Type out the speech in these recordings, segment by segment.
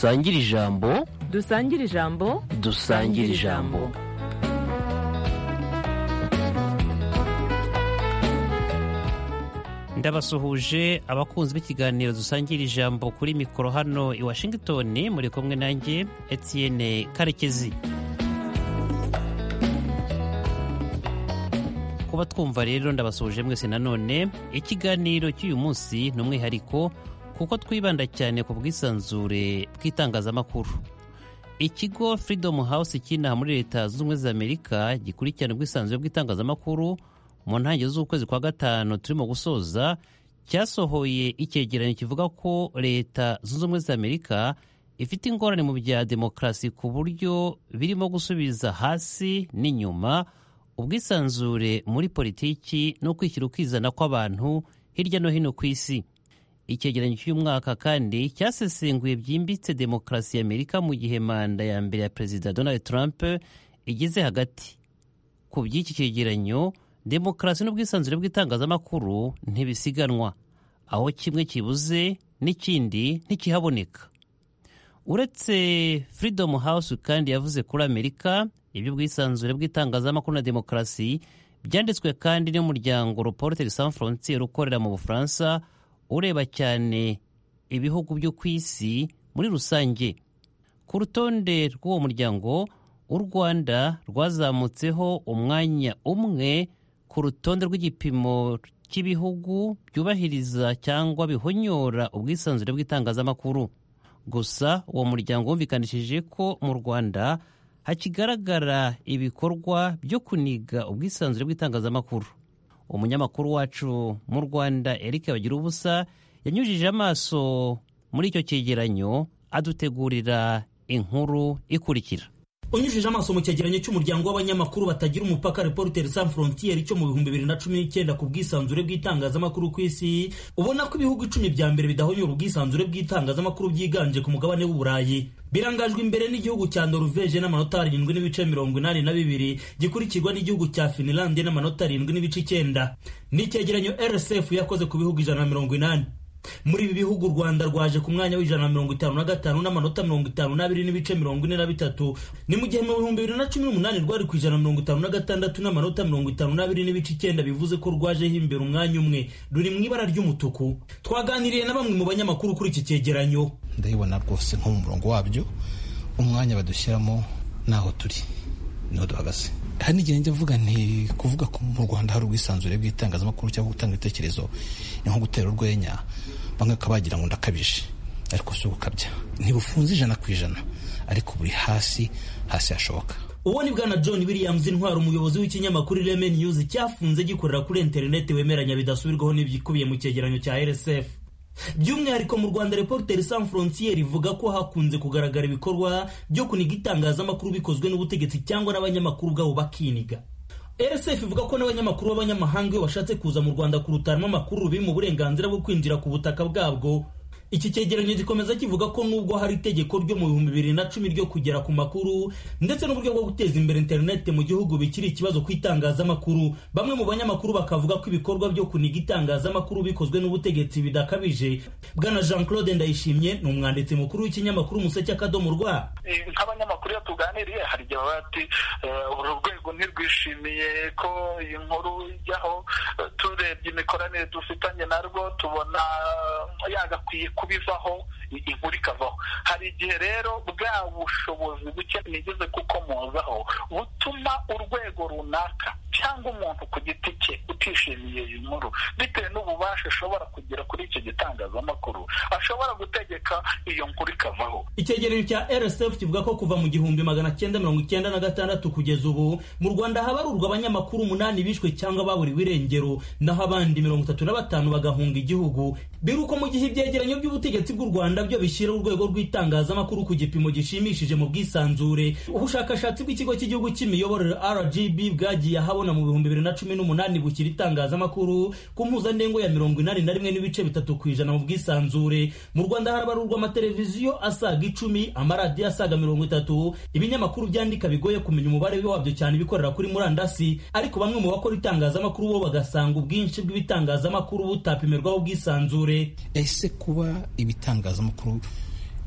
dusangire ijambo dusangire ijambo dusangire ijambo ndabasuhuje abakunzi b'ikiganiro dusangira ijambo kuri mikoro hano i washington muri kumwe nanjye etienne karekezi kuba twumva rero ndabasuhuje mwese nanone ikiganiro cy'uyu munsi ni umwihariko kuko twibanda cyane ku bwisanzure bw'itangazamakuru ikigo freedom house cy'inaha muri leta zunze ubumwe za amerika gikurikirana ubwisanzure bw'itangazamakuru mu ntangiriro z'ukwezi kwa gatanu turimo gusoza cyasohoye icyegeranyo kivuga ko leta zunze ubumwe za amerika ifite ingorane mu bya demokarasi ku buryo birimo gusubiza hasi n'inyuma ubwisanzure muri politiki no kwishyira ukizana kw'abantu hirya no hino ku isi icyegeranyo cy'uyu mwaka kandi cyasesenguye byimbitse demokarasi ya amerika mu gihe manda ya mbere ya perezida donald trump igeze hagati ku by'iki cyegeranyo demokarasi n'ubwisanzure bw'itangazamakuru ntibisiganwa aho kimwe kibuze n'ikindi ntikihaboneka uretse freedom house kandi yavuze kuri amerika iby'ubwisanzure bw'itangazamakuru na demokarasi byanditswe kandi n'umuryango reporter sans frontiere ukorera mu bufaransa ureba cyane ibihugu byo ku isi muri rusange ku rutonde rw'uwo muryango u rwanda rwazamutseho umwanya umwe ku rutonde rw'igipimo cy'ibihugu byubahiriza cyangwa bihonyora ubwisanzure bw'itangazamakuru gusa uwo muryango wumvikanishije ko mu rwanda hakigaragara ibikorwa byo kuniga ubwisanzure bw'itangazamakuru umunyamakuru wacu mu rwanda eric bagira ubusa yanyujije amaso muri icyo cyegeranyo adutegurira inkuru ikurikira unyujije amaso mu cyegeranyo cy'umuryango w'abanyamakuru batagira umupaka reporter sans frontiere cyo mu bihumbi bibiri na cumi n'icyenda ku bwisanzure bw'itangazamakuru ku isi ubona ko ibihugu icumi bya mbere bidahonyora ubwisanzure bw'itangazamakuru byiganje ku mugabane w'uburayi birangajwe imbere n'igihugu cya noruveje n'amanota arindwi n'ibice mirongo inani na bibiri gikurikirwa n'igihugu cya finilande n'amanota arindwi n'ibice icyenda ni icyegeranyo rsf yakoze ku bihugu ijana na mirongo inani muri ibi bihugu u rwanda rwaje ku mwanya w'ijana na mirongo itanu na gatanu n'amanota mirongo itanu n'abiri n'ibice mirongo ine na bitatu ni mu gihe mu bihumbi bibiri na cumi n'umunani rwari ku ijana na mirongo itanu na gatandatu n'amanota mirongo itanu n'abiri n'ibice icyenda bivuze ko rwajeho imbere umwanya umwe ruri mu ibara ry'umutuku twaganiriye na bamwe mu banyamakuru kuri iki cyegeranyo ndabibona rwose nko mu murongo wabyo umwanya badushyiramo naho turi niho duhagaze hari n'igihe njya mvuga nti kuvuga ko mu rwanda hari ubwisanzure bw'itangazamakuru cyangwa gutanga ibitekerezo ni nko gutera urwenya bamwe bakaba bagira ngo ndakabije ariko si ugukabya ntibufunze ijana ku ijana ariko buri hasi hasi hashoboka uwo ni bwana john williams intwara umuyobozi w'ikinyamakuru ireme news cyafunze gikorera kuri interineti wemeranya bidasubirwaho n'ibikubiye mu cyegeranyo cya rsf by'umwihariko mu rwanda reporter sans frontiere ivuga ko hakunze kugaragara ibikorwa byo kuniga itangazamakuru bikozwe n'ubutegetsi cyangwa n'abanyamakuru ubwabo bakiniga rsf ivuga ko n'abanyamakuru b'abanyamahanga iyo bashatse kuza mu rwanda kurutaramo amakuru biri mu burenganzira bwo kwinjira ku butaka bwabwo iki cyegeranyo gikomeza kivuga ko nubwo hari itegeko ryo mu bihumbi bibiri na cumi ryo kugera ku makuru ndetse n'uburyo bwo guteza imbere interineti mu gihugu bikiri ikibazo ku itangazamakuru bamwe mu banyamakuru bakavuga ko ibikorwa byo kuniga itangazamakuru bikozwe n'ubutegetsi bidakabije bwana jean claude ndayishimye ni umwanditsi mukuru w'ikinyamakuru umuseke akadomo rwa nk'abanyamakuru iyo tuganiriye hari igihe baba bati uru rwego ntirwishimiye ko iyi nkuru ijyaho turebye imikoranire dufitanye narwo tubona yagakwiye kubivaho inkuru ikavaho hari igihe rero bwa bushobozi buke nigeze kukomozaho butuma urwego runaka cyangwa umuntu ku giti cye utishimiye iyi nkuru bitewe n'ububasha ashobora kugera kuri icyo gitangazamakuru ashobora gutegeka iyo nkuru ikavaho icyegeranyo cya rsf kivuga ko kuva mu gihumbi magana cyenda mirongo icyenda na gatandatu kugeza ubu mu rwanda habarurwa abanyamakuru umunani bishwe cyangwa baburiwe irengero naho abandi mirongo itatu na batanu bagahunga igihugu biruko mu gihe ibyegeranyo by'ubutegetsi bw'u rwanda byo bishyira urwego rw'itangazamakuru ku gipimo gishimishije mu bwisanzure ubushakashatsi bw'ikigo cy'igihugu cy'imiyoborere rgb bwagiye ahabona mu bihumbi bibiri na cumi n'umunani bushyira itangazamakuru ku mpuzandengo ya mirongo inani na rimwe n'ibice bitatu ku ijana mu bwisanzure mu rwanda harabarurwa amateleviziyo asaga icumi amaradiyo asaga mirongo itatu ibinyamakuru byandika bigoye kumenya umubare wabyo cyane ibikorera kuri murandasi ariko bamwe mu bakora itangazamakuru bo bagasanga ubwinshi bw'ibitangazamakuru butapimirwaho ubwisanzure ese kuba ibitangazamakuru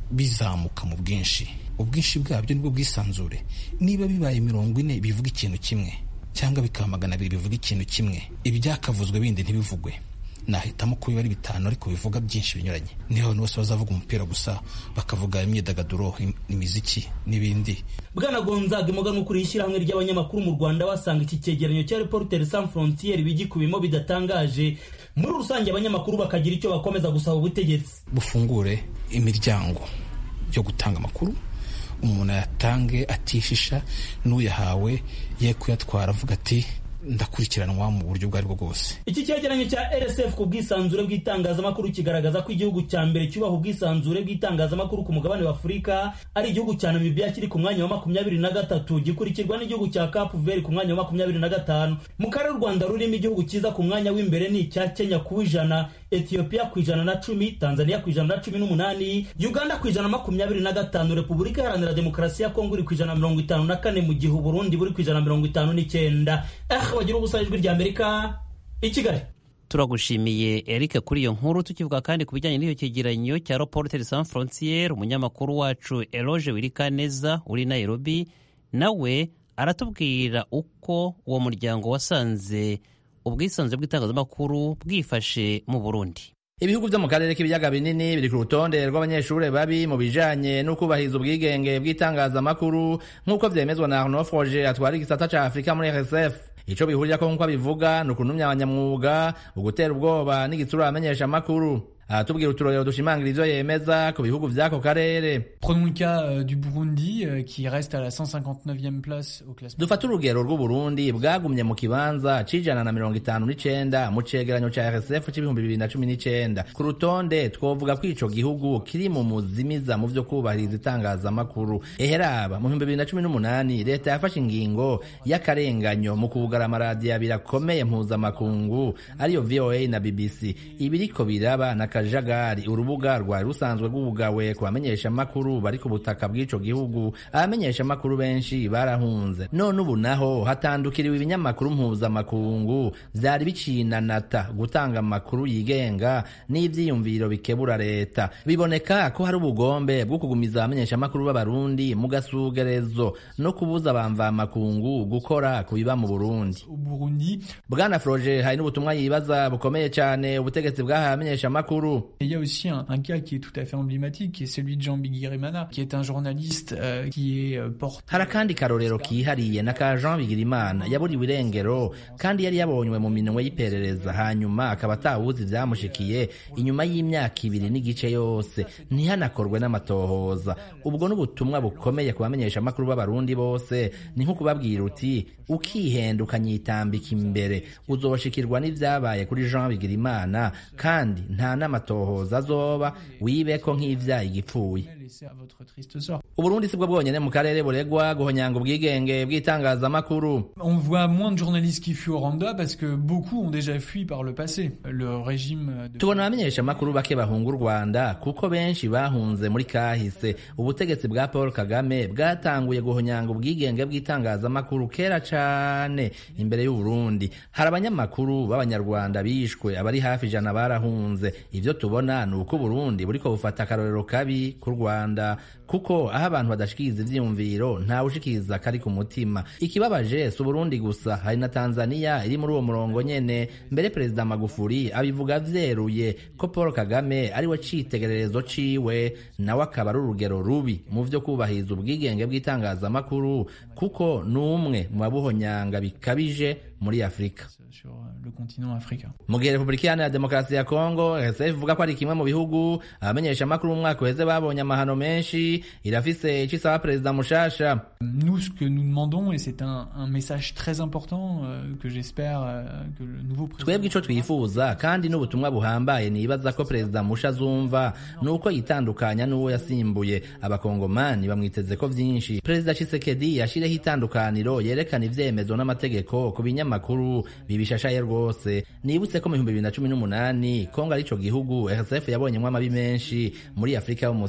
bizamuka mu bwinshi ubwinshi bwabyo nibwo bwisanzure niba bibaye mirongo ine bivuga ikintu kimwe cyangwa bikaba magana abiri bivuga ikintu kimwe ibyakavuzwe bindi ntibivugwe nahitamo ko biba ari bitanu ariko bivuga byinshi binyuranye niho abantu bose bazavuga umupira gusa bakavuga imyidagaduro imiziki n'ibindi bwana gonzaga imugana ukuriye ishyirahamwe ry'abanyamakuru mu rwanda basanga iki cyegeranyo cya reporter sans frontiere bigikubimo bidatangaje muri rusange abanyamakuru bakagira icyo bakomeza gusaba ubutegetsi bufungure imiryango yo gutanga amakuru umuntu ayatange atishisha n'uyahawe ye kuyatwara avuga ati ndakurikiranwa mu buryo ubwo aribwo bwose iki cyegeranyo cya rsf ku bwisanzure bw'itangazamakuru kigaragaza ko igihugu cya mbere cyubaha ubwisanzure bw'itangazamakuru ku mugabane wa afurika ari igihugu cya namibia kiri ku mwanya wa makumyabiri na gatatu gikurikirwa n'igihugu cya cape vert ku mwanya wa makumyabiri na gatanu mu karere u rwanda rurimo igihugu cyiza ku mwanya w'imbere ni icya kenya ku ijana ethiopia ku ijana na cumi tanzania ku ijana na cumi n'umunani uganda ku ijana na makumyabiri na gatanu repubulika iharanira demokarasi ya kongo iri ku ijana na mirongo itanu na kane mu gihe uburundi buri ku ijana na mirongo itanu n'icyenda eh bagira ubusa ijwi rya amerika i kigali turagushimiye eric kuri iyo nkuru tukivuga kandi ku bijyanye n'iyo cyegeranyo cya reporter sans frontiere umunyamakuru wacu eloge wirikaneza uri nairobi nawe aratubwira uko uwo muryango wasanze ubwisanzure bw'itangazamakuru bwifashe mu burundi ibihugu byo mu karere k'ibiyaga binini biri ku rutonde rw'abanyeshuri babi mu bijanye n'ukubahiriza ubwigenge bw'itangazamakuru nk'uko vyemezwa na Arnaud Froger atwara igisata ca Afurika muri RSF ico bihurirako nk'uko abivuga ni ukuntumya abanyamwuga ugutera ubwoba n'igitsura abamenyesha amakuru aratubwira uturorero dushimangira ivyo yemeza ku bihugu vy'ako karere Prenons le cas euh, du Burundi euh, qui reste à la 159e place au classement. dufate urugero rw'uburundi bwagumye mu kibanza c'ijana na mirongo itanu n'icenda mu cegeranyo ca rsf c'ibihumbi bibiri na cumi n'icenda ku rutonde twovuga ko ico gihugu kiri mu muzimiza mu vyo kubahiriza itangazamakuru eheraba mu bihumbi bibiri na cumi n'umunani leta yafashe ingingo y'akarenganyo mu kugara amaradiyo abiri akomeye mpuzamakungu ariyo voa na bbc ibiriko biraba na kajagari urubuga rwari rusanzwe rw'ubugawe ku bamenyeshamakuru bari ku butaka bw'ico gihugu abamenyeshamakuru benshi barahunze none ubu naho hatandukiriwe ibinyamakuru mpuzamakungu vyari bicinanata gutanga amakuru yigenga n'ivyiyumviro bikebura leta biboneka ko hari ubugombe bwo kugumiza abamenyeshamakuru b'abarundi mu gasugerezo no kubuza abamvamakungu gukora ku biba mu burundi Au Burundi, bwana froge hari n'ubutumwa yibaza bukomeye cane ubutegetsi bwahaye abamenyeshamakuru Et il y a aussi un, un cas qui est tout à fait emblématique, qui est celui de Jean Biguirimana, qui est un journaliste euh, qui est euh, porté. hari akandi karorero kihariye na ka jean bigirimana yaburiwe irengero kandi yari yabonywe mu minwe y'iperereza hanyuma akaba atawuzi vyamushikiye inyuma y'imyaka ibiri n'igice yose ntihanakorwe n'amatohoza ubwo n'ubutumwa bukomeye ku bamenyeshamakuru b'abarundi bose ni nko kubabwira uti ukihenda ukanyitambika imbere uzoshikirwa n'ivyabaye kuri jean bigirimana kandi nta n'amatohoza azoba wibeko nk'ivyaye igipfuye laissé à votre triste sort. uburundi sibwo bwonyene mu karere buregwa guhonyanga ubwigenge bw'itangazamakuru On voit moins de journalistes qui fuient au Rwanda parce que beaucoup ont déjà fui par le passé. Le régime de... tubona abamenyeshamakuru bake bahunga u rwanda kuko benshi bahunze muri kahise ubutegetsi bwa paul kagame bwatanguye guhonyanga ubwigenge bw'itangazamakuru kera cane imbere y'uburundi hari abanyamakuru b'abanyarwanda bishwe abari hafi ijana barahunze ivyo tubona ni uko uburundi buriko bufata akarorero kabi ku rwanda kuko aho abantu badashikiriza ivyiyumviro ntawe ushikiriza kari ku mutima ikibabaje si uburundi gusa hari na tanzania iri muri uwo murongo nyene mbere perezida magufuri abivuga vyeruye ko paul kagame ari we citegererezo ciwe nawe akaba ari urugero rubi mu vyo kubahiriza ubwigenge bw'itangazamakuru kuko ni umwe mu babuhonyanga bikabije muri afurika sur le continent africain. mu gihe repubulika iharanira demokarasi ya kongo rsf ivuga ko ari kimwe mu bihugu abamenyeshamakuru mu mwaka uheze babonye amahano menshi irafise ico isaba perezida mushasha Nous, ce que nous demandons, et c'est un, un message très important euh, que j'espère euh, que le nouveau président... twebwe ico twifuza kandi n'ubutumwa buhambaye nibaza ko perezida musha azumva ni uko yitandukanya n'uwo yasimbuye abakongomani bamwiteze ko vyinshi perezida chisekedi yashireho itandukaniro yerekana ivyemezo n'amategeko ku binyamakuru bibishashaye rwose nibutse ko mu bihumbi bibiri na cumi n'umunani kongo ari ico gihugu rsf yabonyemwo amabi menshi muri afurika yo munsi ya sahara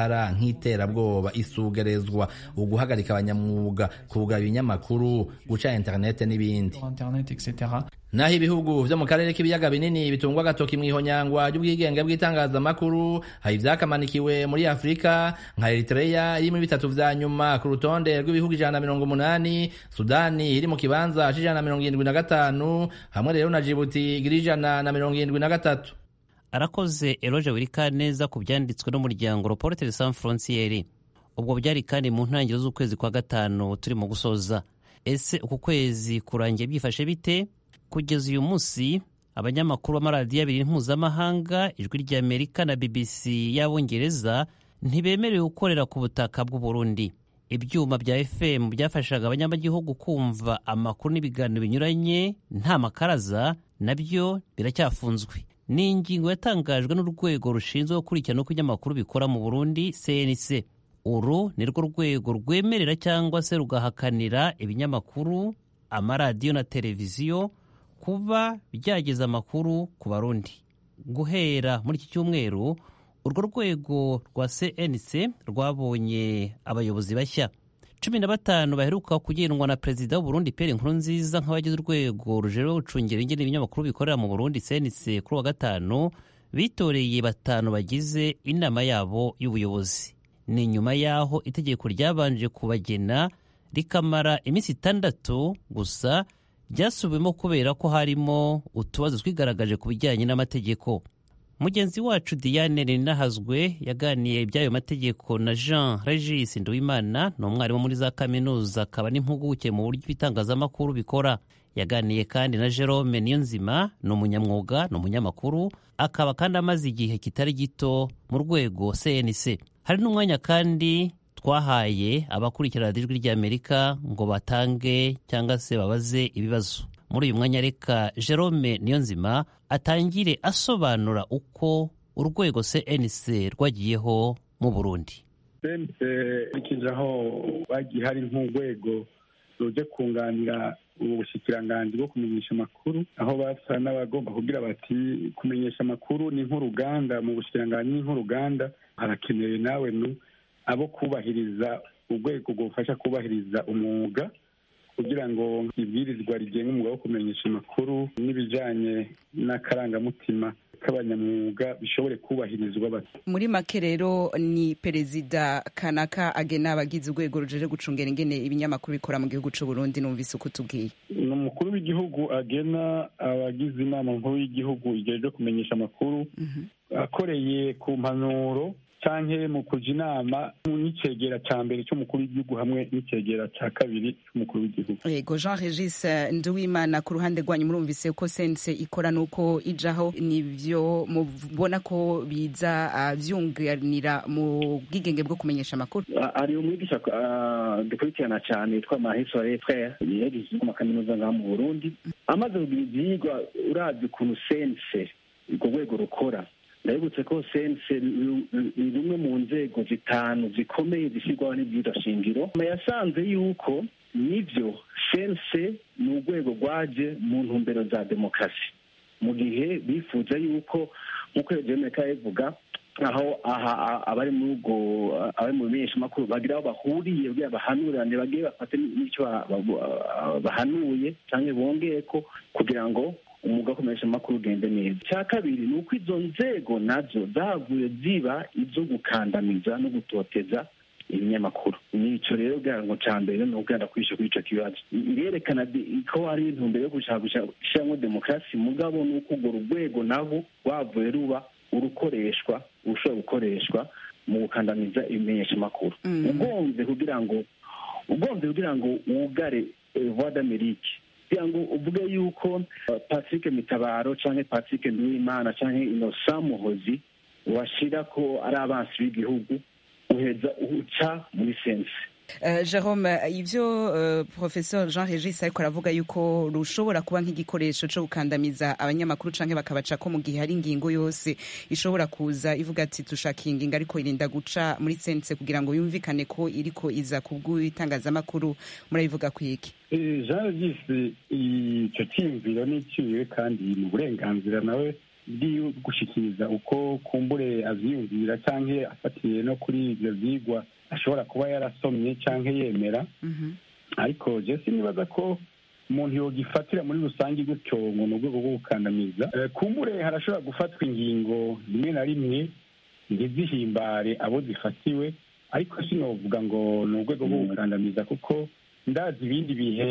y'uruhara nk'iterabwoba isugerezwa uguhagarika abanyamwuga kugaba ibinyamakuru guca interinete n'ibindi internet etc naho ibihugu vyo mu karere k'ibiyaga binini bitungwa agatoki mw'ihonyangwa ry'ubwigenge bw'itangazamakuru hari ivyakamanikiwe muri afurika nka eritreya iri muri bitatu vya nyuma ku rutonde rw'ibihugu ijana na mirongo umunani sudani iri mu kibanza c'ijana na mirongo irindwi na gatanu hamwe rero na jibuti igira ijana na mirongo irindwi na gatatu arakoze eroge wirikaneza ku byanditswe n'umuryango reporteri sans frontiere ubwo byari kandi mu ntangiriro z'ukwezi kwa gatanu turimo gusoza ese uku kwezi kurangiye byifashe bite kugeza uyu munsi abanyamakuru b'amaradiyo abiri mpuzamahanga ijwi ry'amerika na bbc y'abongereza ntibemerewe gukorera ku butaka bw'uburundi ibyuma bya fm byafashaga abanyamagihugu kumva amakuru n'ibiganiro binyuranye nta makaraza nabyo biracyafunzwe ni ingingo yatangajwe n'urwego rushinzwe gukurikirana uko ibinyamakuru bikora mu burundi cnc uru ni rwo rwego rwemerera cyangwa se rugahakanira ibinyamakuru amaradiyo na televiziyo kuba byageza amakuru ku barundi guhera muri iki cyumweru urwo rwego rwa cnc rwabonye abayobozi bashya cumi na batanu baheruka kugenwa na perezida w'uburundi pere nkuru nziza nk'abagize urwego rujejwe gucungira ingene ibinyamakuru bikorera mu burundi cnc kuri wa gatanu bitoreye batanu bagize inama yabo y'ubuyobozi ni nyuma y'aho itegeko ryabanje kubagena rikamara iminsi itandatu gusa ryasubiwemo kubera ko harimo utubazo twigaragaje ku bijyanye n'amategeko mugenzi wacu diane ninahazwe yaganiye iby'ayo mategeko na jean regis nduwimana ni umwarimu muri za kaminuza akaba n'impuguke mu buryo ibitangazamakuru bikora yaganiye kandi na jerome niyonzima ni umunyamwuga ni umunyamakuru akaba kandi amaze igihe kitari gito mu rwego cnc hari n'umwanya kandi twahaye abakurikira radiyo ijwi ry'amerika ngo batange cyangwa se babaze ibibazo muri uyu mwanya reka jerome niyonzima atangire asobanura uko urwego cnc rwagiyeho mu burundi cnc ikije aho bagiye hari nk'urwego ruje kunganira ubushikiranganji bwo kumenyesha amakuru aho basa n'abagomba kugira bati kumenyesha amakuru ni nk'uruganda mu bushikiranganji ni nk'uruganda harakenewe nawe nu abo kubahiriza urwego rwufasha kubahiriza umwuga kugira ngo ibwirizwa rigenga umwuga wo kumenyesha amakuru n'ibijyanye n'akarangamutima k'abanyamwuga bishobore kubahirizwa muri make rero ni perezida kanaka agena abagize urwego rujeje gucungera ingene ibinyamakuru bikora mu gihugu cy'u Burundi numvise uko tubwiye ni umukuru w'igihugu agena abagize inama nkuru y'igihugu igejeje kumenyesha amakuru akoreye ku mpanuro canke mu kuja inama n'icegera ca mbere c'umukuru w'igihugu hamwe n'icegera ca kabiri c'umukuru w'igihugu yego jean regis nduwimana ku ruhande rwanyu murumvise ko sense ikora nuko ijaho nivyo mubona ko biza uh, vyunganira mu bwigenge bwo kumenyesha amakuru ari umwigisha uh, dukurikirana cane yitwa mahisore frere yagize mu makaminuza ngaha mu burundi amaze kugira ivyigwa urazi ukuntu sense urwo rwego rukora ndabibutse ko sense ni rumwe mu nzego zitanu zikomeye zishyirwaho shingiro yasanze yuko nibyo sense ni urwego rwaje mu ntumbero za demokarasi mu gihe bifuza yuko nk'uko jenereka yabivuga aho aha abari muri ubwo abari mu bimenyeshamakuru bagira aho bahuriye kugira bahanurane bagiye bafate n'icyo bahanuye cyangwa bongeye ko kugira ngo umwuga wo kumenyesha amakuru ugende neza icya kabiri ni uko izo nzego nazo zavuye ziba izo gukandamiza no gutoteza ibinyamakuru nico rero kugira ngo ca mbere ni ukugenda kwisha kuri ico kibazo irerekana ko hari intumbero yo gushaka gushiramwo demokarasi mugabo ni uko urwo rwego nabo rwavuye ruba urukoreshwa urushobora gukoreshwa mu gukandamiza ibimenyeshamakuru ugomvye kugira ngo ugomvye kugira ngo wugare voix d'amerique kugira ngo uvuge yuko patrick mitabaro canke patrick nduwimana canke innocent muhozi washira ko ari abansi b'igihugu uheza uca muri sense Uh, Jerome ivyo uh, professeur Jean Regis ariko aravuga yuko rushobora kuba nk'igikoresho co gukandamiza abanyamakuru canke bakabaca ko mu gihe hari ingingo yose ishobora kuza ivuga ati tushaka ingingo ariko irinda guca muri sense kugira ngo yumvikane ko iriko iza kubw'itangazamakuru murabivuga kwiki Jean Regis ico ciyumviro n'iciwe kandi mu burenganzira nawe bwiwe gushikiriza uko kumbure avyiyumvira canke afatiye no kuri ivyo vyigwa ashobora kuba yarasomye canke yemera ariko je sinibaza ko umuntu yogifatira muri rusange gutyo ngo ni urwego rwo gukandamiza Eh, kumbure harashobora gufatwa ingingo rimwe na rimwe ntizihimbare abo zifatiwe ariko sinovuga ngo ni urwego rwo gukandamiza kuko ndazi ibindi bihe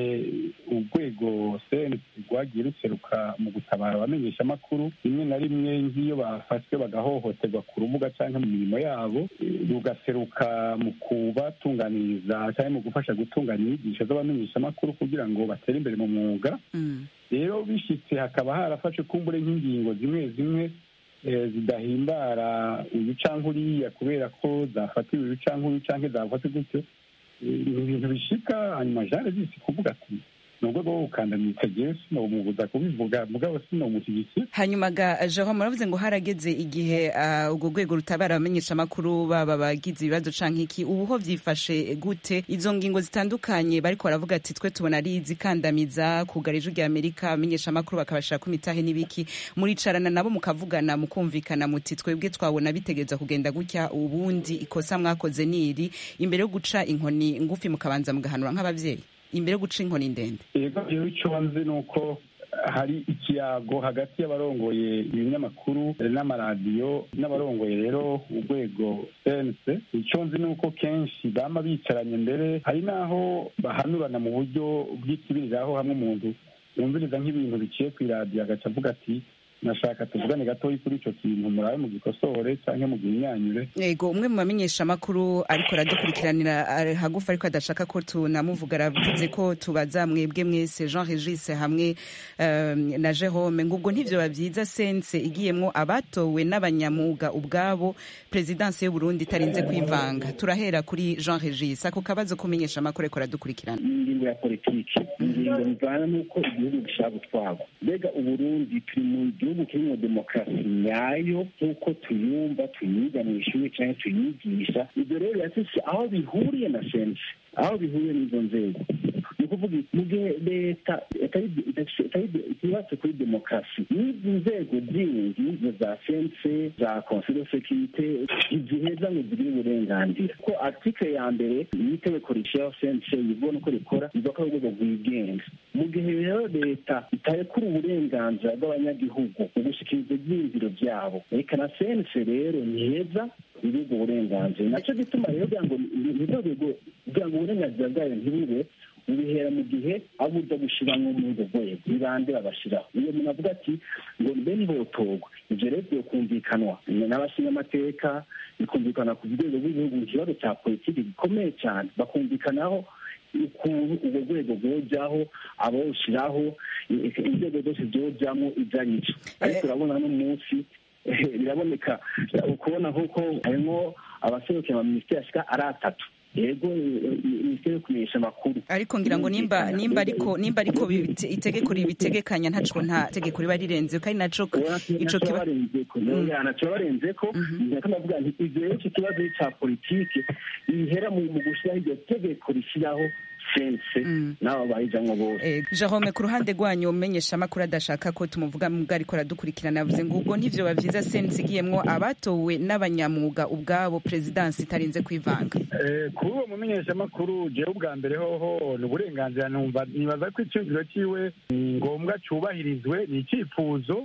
urwego cnc rwagiye ruseruka mu gutabara abamenyeshamakuru rimwe na rimwe nk'iyo bafashwe bagahohoterwa ku rubuga cyangwa mu mirimo yabo eh, rugaseruka mu kubatunganiriza cyangwa mu gufasha gutunganya inyigisho z'abamenyeshamakuru kugira ngo batere imbere mu mwuga rero bishyitse hakaba harafashe kumbure nk'ingingo zimwe zimwe eh, zidahimbara uyu cyangwa uriya kubera ko zafatiwe uyu cyangwa uyu cyangwa zafatiwe gutyo Eh, ni ibintu bishika hanyuma jane zisi kuvuga ati ni urwego rwo gukandamiza jewe sinomubuza kubivuga mugabo sinomushyigikira hanyuma ga jean muravuze ngo harageze igihe ah, urwo rwego rutabara abamenyesha amakuru baba bagize ibibazo canke iki ubu ho vyifashe gute izo ngingo zitandukanye bariko baravuga ati twe tubona ari izikandamiza kugara ijwi rya amerika abamenyesha amakuru bakabashira ku mitahe n'ibiki muricarana nabo mukavugana mukumvikana muti twebwe twabona bitegereza kugenda gutya ubundi ikosa mwakoze niri imbere yo guca inkoni ngufi mukabanza mugahanura nk'abavyeyi imbere yo guca inkoni ndende yego rero icyo nzi ni uko hari ikiyago hagati y'abarongoye ibinyamakuru n'amaradiyo n'abarongoye rero urwego cnc icyo nzi ni uko kenshi bama bicaranye mbere hari n'aho bahanurana mu buryo bw'ikibiriraho hamwe umuntu yumviriza nk'ibintu biciye ku iradiyo agaca avuga ati nashaka tuvugane gatoya kuri icyo kintu murabe mu gikosore cyangwa mu gihinyanyure yego umwe mu bamenyesha amakuru ariko aradukurikiranira ari hagufi ariko adashaka ko tunamuvuga aravuze ko tubaza mwebwe mwese jean regis hamwe um, na jerome ngo ubwo ntivyo bavyiza sense igiyemwo abatowe n'abanyamuga ubwabo perezidansi y'uburundi itarinze kwivanga turahera kuri jean regis ako kabazo kumenyesha amakuru ariko aradukurikirana ingingo ya politiki ingingo bivana n'uko igihugu gishaka gutwarwa mbega uburundi turi mu gihugu kirimo demokarasi nyayo nk'uko tuyumva tuyiga mu ishuri cyangwa tuyigisha ibyo rero birafise aho bihuriye na sense aho bihuriye n'izo nzego ni ukuvuga mu gihe leta itubatse kuri demokarasi n'izi nzego zindi izo za sense za conseil de securite ziheza ngo zigire uburenganzira ko article ya mbere y'itegeko rishyiraho sense ibona uko rikora rivuga ko ari urwego rwigenga mu gihe rero leta itarekura uburenganzira bw'abanyagihugu mu gushyikiriza ibyiyumviro byabo reka na sense rero ntiheza ibigo uburenganzira nacyo gituma rero kugira ngo nirwo rwego kugira ngo uburenganzira bwayo ntibube ubihera mu gihe abo uza gushyiramo muri urwo rwego ibande babashyiraho iyo umuntu avuga ati ngo mbe ntihotorwa ibyo rero byokumvikanwa n'abashingamateka bikumvikana ku rwego rw'igihugu mu kibazo cya politiki gikomeye cyane bakumvikanaho ukuntu urwo rwego rwojyaho abawushyiraho inzego zose zojyamo ibyo ari byo ariko urabona n'umunsi biraboneka ukubona nk'uko harimo abaserukira amaminisitiri ashika ari atatu yego minisiteri yo kumenyesha amakuru ariko ngira ngo nimba nimba ariko nimba ariko bibite- itegeko ribitegekanya ntaco nta tegeko riba rirenze kandi naco ico kiba ntacyo barenze ko nako ndavuga nti ibyo rero icyo kibazo cya politiki ihera mu mu gushyiraho iryo tegeko rishyiraho sense n'abo bayijamwo bose Eh, Jerome ku ruhande rwanyu umenyesha amakuru adashaka ko tumuvuga mubwo ariko aradukurikirana yavuze ngo ubwo ntivyo bavyiza sense igiyemwo abatowe n'abanyamuga ubwabo perezidansi itarinze kwivanga Eh, kuri uwo mumenyeshamakuru jewe ubwa mbere hoho ni uburenganzira numva nibaza ko icyumviro cyiwe ni ngombwa cyubahirizwe ni icyifuzo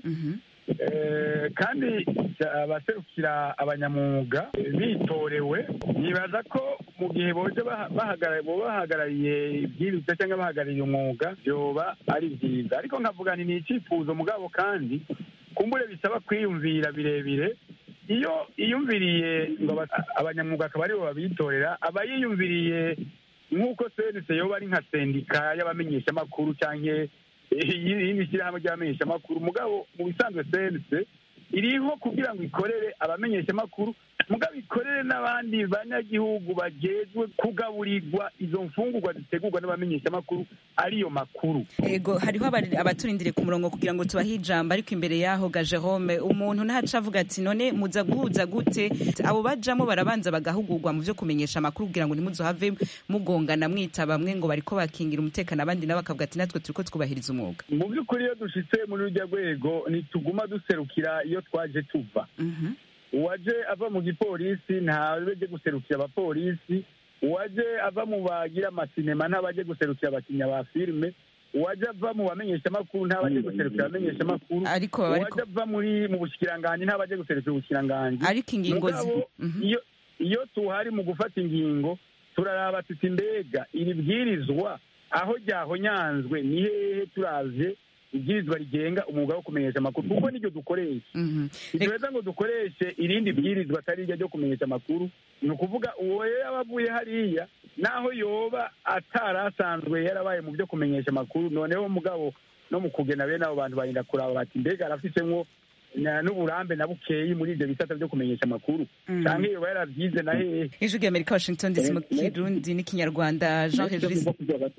Eh, kandi abaserukira abanyamwuga eh, bitorewe nibaza ko mu gihe boje baha- bahagara- boba bahagarariye ibwirizwa cyangwa bahagarariye umwuga byoba ari byiza ariko nkavuga nti ni icyifuzo mugabo kandi kumbure bisaba kwiyumvira birebire iyo iyumviriye ngo aba- abanyamwuga akaba aribo babitorera aba yiyumviriye nk'uko senese yoba ari nka sendika y'abamenyeshamakuru cyangwa irindi shyirahamwe ry'abamenyeshamakuru mugabo mu bisanzwe senese iriho kugira ngo ikorere abamenyeshamakuru mugabo ikorere n'abandi banyagihugu bajejwe kugaburirwa izo mfungurwa zitegurwa n'abamenyeshamakuru ariyo makuru ego hariho abari- abaturindiriye ku murongo kugira ngo tubahe ijambo ariko imbere yaho ga Jerome umuntu ntaca avuga ati none muza guhuza gute abo bajamo barabanza bagahugurwa mu vyo kumenyesha amakuru kugira ngo ntimuzohave mugongana mwita bamwe ngo bariko bakingira umutekano abandi nabo bakavuga ati natwe turiko twubahiriza umwuga mu by'ukuri iyo dushitse muri rujya rwego ntituguma duserukira iyo twaje tuva uwaje ava mu gipolisi ntabeje guserukira abapolisi uwaje ava mu bagira amasinema ntabaje guserukira abakinya ba filime uwaje ava mu bamenyeshamakuru ntabaje guserukira abamenyeshamakuru Ariko baba ariko- uwaje ava muri mu bushikiranganji ntabaje guserukira ubushikiranganji Ariko ingingo zi- Mugabo, iyo iyo tuhari mu gufata ingingo turaraba tuti mbega iri bwirizwa aho ryahonyanzwe ni hehe turavye ibwirizwa rigenga umwuga wo kumenyesha amakuru kuko niryo dukoresha ntituheza ngo dukoreshe irindi bwirizwa atari iryo ryo kumenyesha amakuru ni ukuvuga uwo rero yaba avuye hariya naho yoba atari asanzwe yarabaye mu byo kumenyesha amakuru noneho mugabo no mu kugena bene abo bantu barinda kuraba bati mbega arafisemwo na- n'uburambe na bukeyi muri ivyo bisata vyo kumenyesha amakuru Mm. canke yoba yaravyize na hehe ijwi rya amerika washington dc mu kirundi n'ikinyarwanda jean regis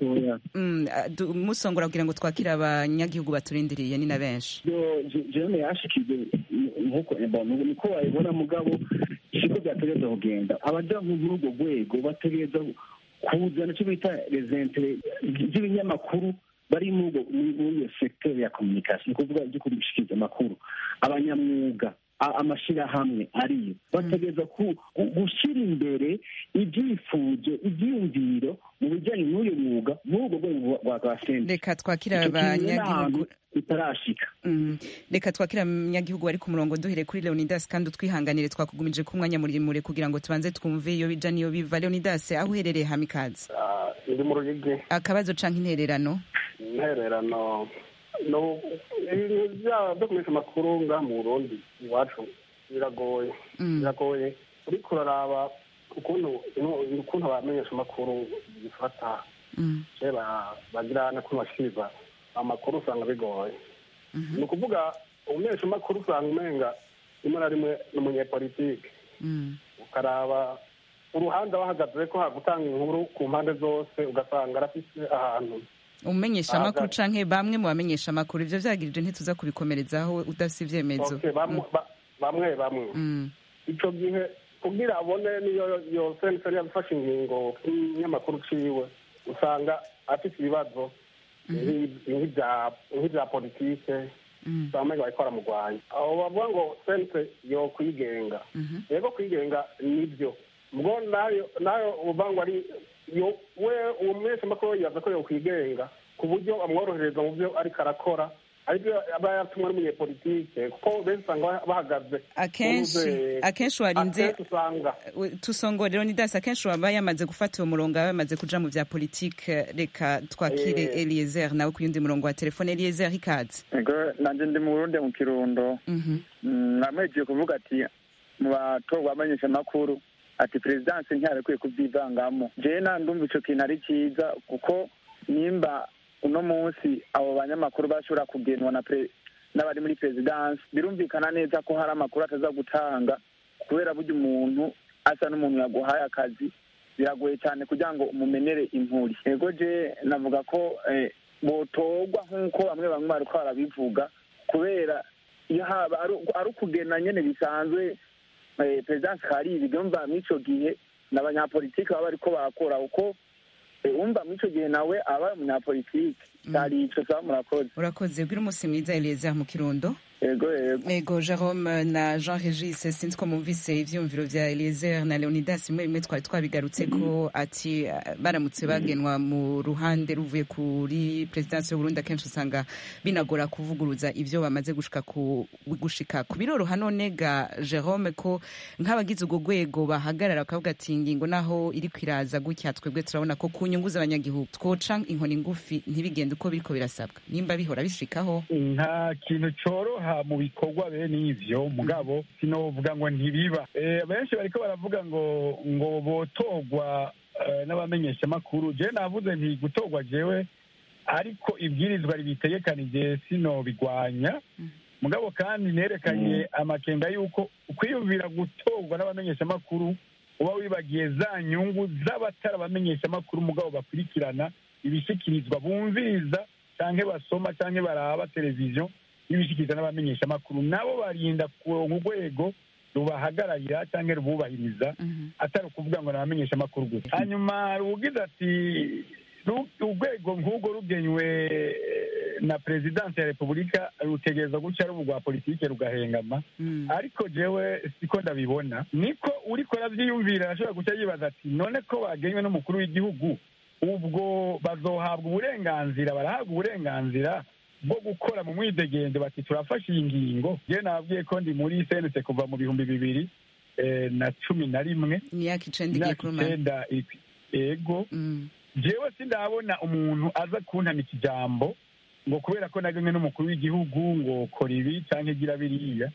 Mm, ah, du- musongora kugira ngo twakire abanyagihugu baturindiriye ni na benshi jene yashikije nkuko bon, niko wabibona mugabo siko byategereza kugenda abaja muri urwo rwego bategereza kuzana icyo bita resentere z'ibinyamakuru bari muri ubwo- muri muri iyo sekiteri ya komunikasiyo ni ukuvuga ibyo kubishikiriza amakuru abanyamwuga a- amashirahamwe ariyo bategereza ku- gu- gushyira imbere ibyifuzo ibyiyumviro mu bijyanye n'uyu mwuga muri urwo rwego rwa rwa senta reka twakire Icyo kintu rero nta hantu abanyagihugu bitarashika Mm. reka twakire abanyagihugu bari ku murongo duhere kuri leonidas kandi utwihanganire twakugumije ko umwanya muremure kugira ngo tubanze twumve iyo bija niyo biva leonidas aho uherereye hamikazi ndi mu ruyigi akabazo canke intererano intererano no ibintu byaba byo kumenyesha amakuru ngaha mu burundi iwacu biragoye Mm. biragoye uriko uraraba ukuntu ukuntu abamenyesha amakuru bifata Mm. je ba- bagira n'ukuntu bashikiriza amakuru usanga bigoye ni ukuvuga umumenyesha amakuru usanga umenga rimwe na rimwe ni umunyepolitike Mm. ukaraba uruhande bahagaze ko hagutanga inkuru ku mpande zose ugasanga arafise ahantu umumenyesha amakuru Ahagaze. canke bamwe mu bamenyesha amakuru ivyo vyagirije ntituza kubikomerezaho udafise ivyemezo Okay, bamwe ba- bamwe bamwe Mm. ico gihe kugira abone niyo yo senseri yabifashe ingingo nk'inyamakuru ciwe usanga afite ibibazo nk'i- nk'ivya nk'ivya politike Mm. bamwe bariko baramugwanya aho bavuga ngo sense yo kwigenga Mhm. yego kwigenga nibyo ubwo nayo nayo uvuga ngo ari yo we uwo mweshamakuru yibaza ko yo kwigenga ku buryo amworohereza mu byo ariko arakora aribyo aba yatumwe n'umunyepolitike kuko benshi usanga bahagaze akenshi Uruze- akenshi warinze akenshi usanga we- tusongore leonidas akenshi waba yamaze gufata uwo murongo aba yamaze kuja mu vya politike reka twakire Eh. eliezer nawe ku yundi murongo wa telefone eliezer ikaze ego nanje ndi mu burundi mu kirundo Mhm. Mm, namwejeje kuvuga ati mu batorwa bamenyesha amakuru ati perezidansi ntiyarekwiye kubyivangamo jewe nandumva ico kintu ari ciza kuko nimba uno munsi abo banyamakuru bashobora kugenwa na pre- n'abari muri perezidansi birumvikana neza ko hari amakuru ataza gutanga kubera burya umuntu asa n'umuntu yaguhaye akazi biragoye cyane kugira ngo umumenere impuri ego je navuga ko eh, botorwa nk'uko bamwe bamwe bariko barabivuga kubera iyo haba ari ari ukugena nyene bisanzwe eh, perezidansi hari ibibyumva mw'ico gihe n'abanyapolitiki baba bariko barakora uko eh, umva mw'ico gihe nawe aba ari umunyapolitiki hari ico saba murakoze urakoze bwira umunsi mwiza eliezer mu kirundo ego ego ego jerome na jean regis sinzi ko mwumvise ivyumviro vya eliezer na leonidas rimwe rimwe twari twabigarutse ko ati eh, baramutse bagenwa mu ruhande ruvuye kuri perezidansi y'uburundi akenshi usanga binagora kuvuguruza ivyo bamaze gushika ku gushika ku biroroha none ga jerome ko nk'abagize urwo rwego bahagarara bakavuga ati ingingo naho iri kwiraza gutya twebwe turabona ko ku nyungu z'abanyagihugu twoca inkoni ngufi ntibigende uko biriko birasabwa nimba bihora bishikaho nta kintu coroha mu bikorwa bene ivyo mugabo sinovuga ngo ntibiba Eh, benshi bariko baravuga ngo ngo botorwa eh, n'abamenyeshamakuru jewe navuze nti gutorwa jewe ariko ibwirizwa ribitegekanije sinobigwanya mugabo kandi nerekanye amakenga y'uko kwiyumvira gutorwa n'abamenyeshamakuru uba wibagiye za nyungu z'abatari abamenyeshamakuru mugabo bakurikirana ibishyikirizwa bumviriza cyangwa basoma cyangwa baraba televiziyo n'ibishyikirizwa n'abamenyeshamakuru nabo barinda kuronka urwego rubahagararira cyangwa rububahiriza atari ukuvuga ngo ni abamenyeshamakuru gusa hanyuma rugize ati urwego nk'urwo rugenywe na perezidansi ya repubulika rutegereza gutya rubu rwa politiki rugahengama ariko jewe siko ndabibona niko uriko arabyiyumvira arashobora guca yibaza ati none ko bagenywe n'umukuru w'igihugu ubwo bazohabwa uburenganzira barahabwa uburenganzira bwo gukora mu mwidegendo bati turafashe iyi ngingo jewe nababwiye ko ndi muri senese kuva mu bihumbi bibiri na cumi na rimwe imyaka icenda igiye kurumana ego jewe sindabona umuntu aza kuntamika ijambo ngo kubera ko nagemwe n'umukuru w'igihugu ngo kora ibi cyangwa igira biriya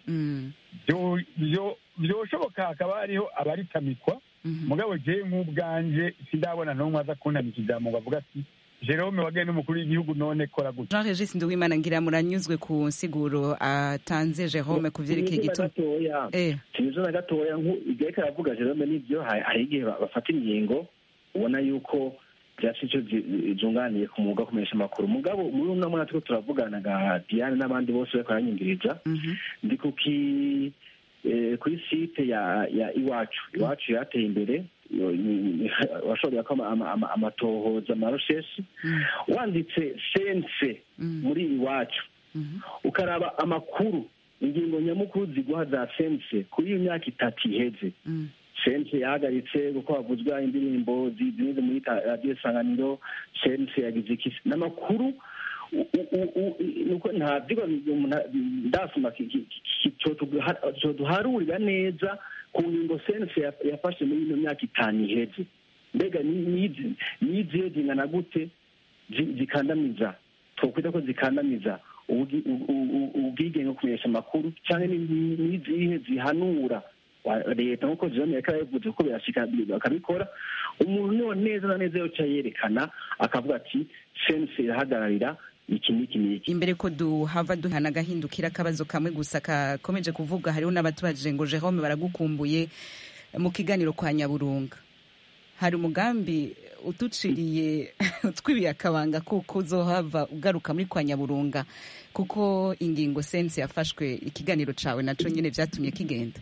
byoshoboka hakaba hariho abaritamikwa mugabo jewe nk'ubwanje sindabona n'umwe aza kuntamika ijambo ngo avuga ati jerome wagenwe n'umukuru w'igihugu none kora gutya jean regis nduwimana ngira muranyuzwe ku nsiguro atanze jerome ku vyerekeye igituma sinizo na gatoya igihe karavuga jerome n'ibyo hari igihe bafata ingingo ubona yuko byasi icyo zunganiye ku mwuga wo kumenyesha amakuru mugabo muri uno mwaka turiko turavugana ga diane n'abandi bose bariko baranyumviriza ndi kuki kuri site ya ya iwacu iwacu yateye imbere washoboye ko amatohoza amaroshesi wanditse sense muri iwacu ukaraba amakuru ingingo nyamukuru ziguha za sense kuri iyo myaka itatu iheze sense yahagaritse kuko havuzwa indirimbo zimeze muri radiyo sanganiro sense yagize ikisi n'amakuru nuko nta vyigwa ndasoma coduharurira neza ku ngingo sense yafashe muri ino myaka itanu iheze mbega nizihe zingana gute zikandamiza twokwita ko zikandamiza ubwigenge bwo kumenyesha amakuru cyangwa n'izihe zihanura leta nk'uko jerome yariko arabivuze kuko birashika bakabikora umuntu niwo neza na neza yoca yerekana akavuga ati sense irahagararira iki n'iki n'iki imbere ko duhava duhana agahindukira akabazo kamwe gusa kakomeje kuvuga hariho n'abatubajije ngo jerome baragukumbuye mu kiganiro kwa nyaburunga hari umugambi uduciriye utwibiye akabanga kuko uzohava ugaruka muri kwa nyaburunga kuko ingingo sense yafashwe ikiganiro cawe naco nyene vyatumye kigenda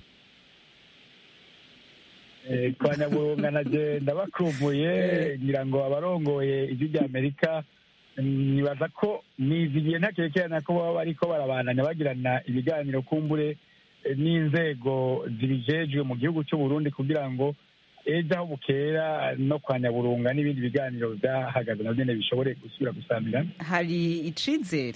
kwa nyaburunga nagenda bakumbuye ngira ngo abarongoye ijwi rya amerika nibaza ko nizigiye ntakerekerana ko baba bariko barabandanya bagirana ibiganiro kumbure n'inzego zibijejwe mu gihugu cy'u Burundi kugira ngo ejo aho bukera no kwa nyaburunga n'ibindi biganiro byahagaze navyo nyene bishobore gusubira gusamirana hari icizere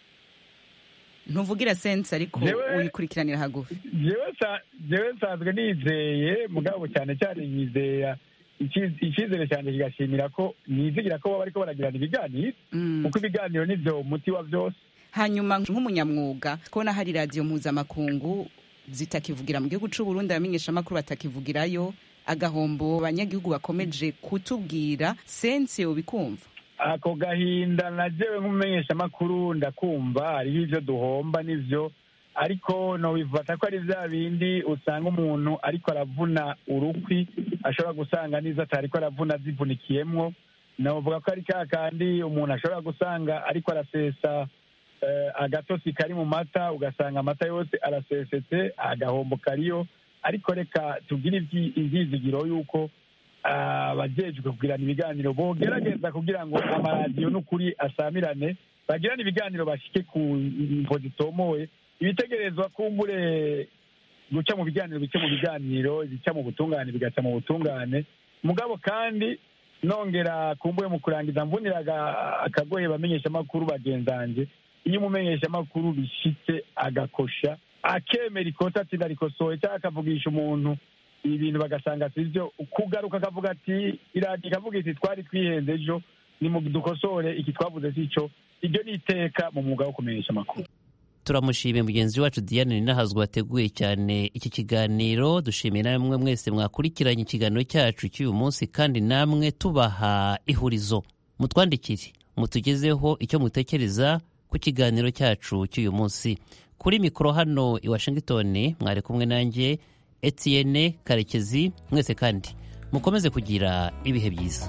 ntuvugira sense ariko uyikurikiranira hagufi jewe nsanzwe nizeye mugabo cyane cyane nyizera icyizere cyane kigashimira ko nizigira ko baba bariko baragirana ibiganiro kuko ibiganiro nivyo umuti wa vyose hanyuma nk'umunyamwuga kubona hari radiyo mpuzamakungu zitakivugira mu gihugu c'u Burundi abamenyeshamakuru batakivugirayo agahombo abanyagihugu bakomeje kutubwira sense ubikumva ako gahinda najewe nk'umumenyeshamakuru ndakumva hariho ivyo duhomba n'ivyo ariko nobifata ko ari vya bindi usanga umuntu ariko aravuna urukwi ashobora gusanga n'izo atariko aravuna zivunikiyemwo novuga ko ari ka kandi umuntu ashobora gusanga ariko arasesa agatosi kari mu mata ugasanga amata yose arasesetse agahombo kariyo ariko reka tugire ivyizigiro yuko abajejwe kugirana ibiganiro bogerageza kugira ngo amaradiyo n'ukuri asamirane bagirane ibiganiro bashike ku mvo zitomoye ibitegerezwa kumbure guca mu biganiro bice mu biganiro ibica mu butungane bigaca mu butungane mugabo kandi nongera kumbuye mu kurangiza mboneraga akagoye bamenyeshamakuru bagenzanje iyo umumenyeshamakuru bishitse agakosha akemera ikosa ati ndarikosoye cyangwa akavugisha umuntu ibintu bagasanga si byo kugaruka akavuga ati iradiyo ikavuga iti twari twihenze ejo dukosore iki twavuze si cyo iryo ni iteka mu mwuga wo kumenyesha amakuru turamushimiye mugenzi wacu diane ninahazwa wateguye cyane iki kiganiro dushimiye namwe mwese mwakurikiranye ikiganiro cyacu cy'uyu munsi kandi namwe tubaha ihurizo mutwandikire mutugezeho icyo mutekereza ku kiganiro cyacu cy'uyu munsi kuri mikoro hano i washington mwari kumwe nanjye etienne karekezi mwese kandi mukomeze kugira ibihe byiza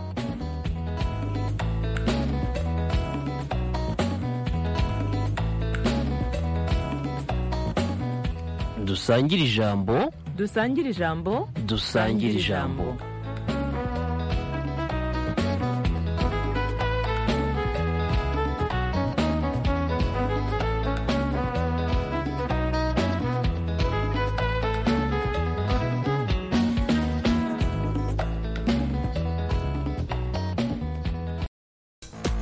dusangire ijambo dusangire ijambo dusangire ijambo